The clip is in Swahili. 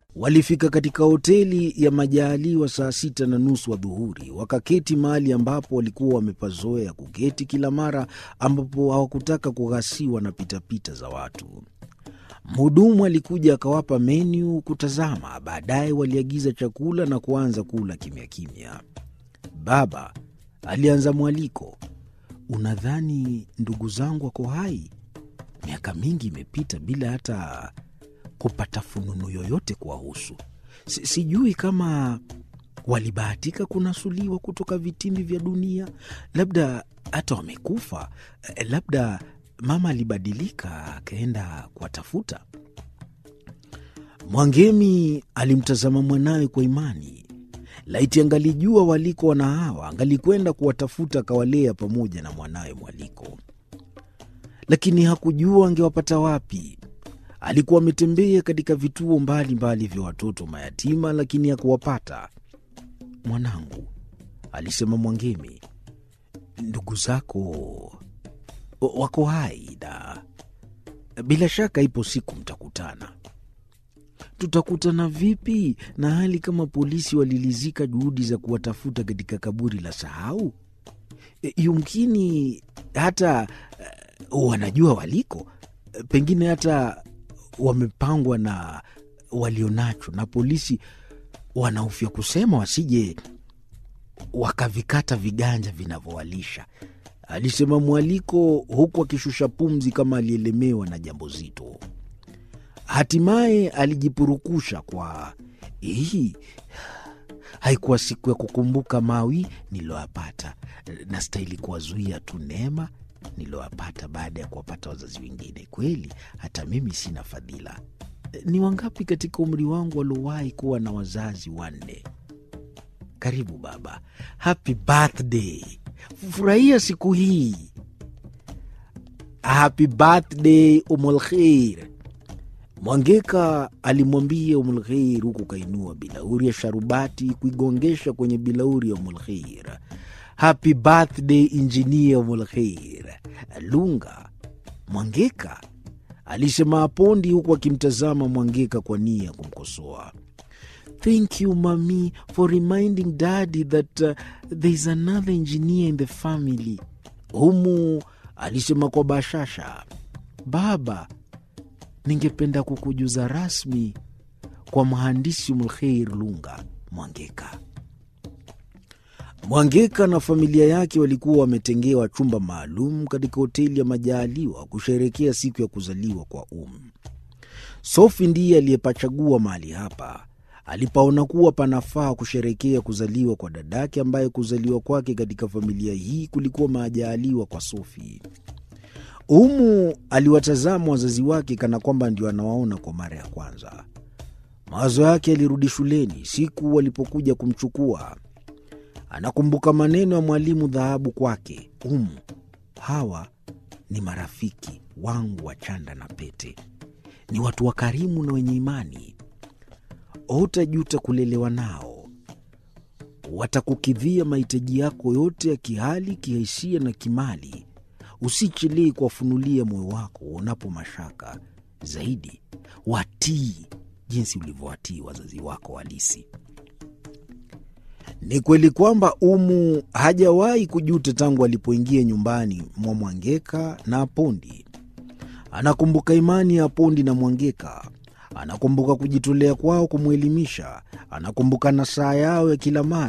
Walifika katika hoteli ya Majaaliwa saa sita na nusu adhuhuri, wakaketi mahali ambapo walikuwa wamepazoea kuketi kila mara ambapo hawakutaka kughasiwa na pitapita za watu. Mhudumu alikuja akawapa menyu kutazama. Baadaye waliagiza chakula na kuanza kula kimya kimya. Baba alianza mwaliko, unadhani ndugu zangu wako hai? Miaka mingi imepita bila hata kupata fununu yoyote kuwahusu. Si, sijui kama walibahatika kunasuliwa kutoka vitimbi vya dunia, labda hata wamekufa, labda mama alibadilika akaenda kuwatafuta. Mwangemi alimtazama mwanawe kwa imani. Laiti angalijua waliko wana hawa, angalikwenda kuwatafuta akawalea pamoja na mwanawe Mwaliko, lakini hakujua angewapata wapi. Alikuwa ametembea katika vituo mbalimbali vya watoto mayatima, lakini hakuwapata. Mwanangu, alisema Mwangemi, ndugu zako wako hai na bila shaka ipo siku mtakutana. Tutakutana vipi na hali kama polisi walilizika juhudi za kuwatafuta katika kaburi la sahau? E, yumkini hata uh, wanajua waliko, pengine hata wamepangwa na walionacho, na polisi wanahofia kusema wasije wakavikata viganja vinavyowalisha, alisema Mwaliko huku akishusha pumzi kama alielemewa na jambo zito. Hatimaye alijipurukusha kwa hii, haikuwa siku ya kukumbuka mawi niliyoyapata, na stahili kuwazuia tu neema niliyoyapata baada ya kuwapata wazazi wengine. Kweli hata mimi sina fadhila. Ni wangapi katika umri wangu waliowahi kuwa na wazazi wanne? Karibu baba, happy birthday, furahia siku hii. Happy birthday Umulkheir, Mwangeka alimwambia Umulkheir huku kainua bilauri ya sharubati kuigongesha kwenye bilauri ya Umulkheir. Happy birthday injinia Umulkheir. Lunga, Mwangeka alisema Apondi huku akimtazama Mwangeka kwa nia ya kumkosoa. Thank you mami for reminding daddy that uh, there is another engineer in the family. Humu alisema kwa bashasha. Baba, ningependa kukujuza rasmi kwa mhandisi Umulkheir Lunga. Mwangeka Mwangeka na familia yake walikuwa wametengewa chumba maalum katika hoteli ya Majaaliwa kusherekea siku ya kuzaliwa kwa Um. Sofi ndiye aliyepachagua mahali hapa alipaona kuwa panafaa kusherekea kuzaliwa kwa dadake, ambaye kuzaliwa kwake katika familia hii kulikuwa majaaliwa kwa Sofi. Umu aliwatazama wazazi wake kana kwamba ndio anawaona kwa mara ya kwanza. Mawazo yake yalirudi shuleni siku walipokuja kumchukua. Anakumbuka maneno ya mwalimu Dhahabu kwake, Umu, hawa ni marafiki wangu wa chanda na pete, ni watu wakarimu na wenye imani hutajuta kulelewa nao. Watakukidhia mahitaji yako yote ya kihali, kihisia na kimali. Usichelee kuwafunulia moyo wako uonapo mashaka. Zaidi watii jinsi ulivyowatii wazazi wako halisi. Ni kweli kwamba Umu hajawahi kujuta tangu alipoingia nyumbani mwa Mwangeka na Apondi. Anakumbuka imani ya Apondi na Mwangeka anakumbuka kujitolea kwao kumwelimisha, anakumbuka nasaha yao ya kila mara.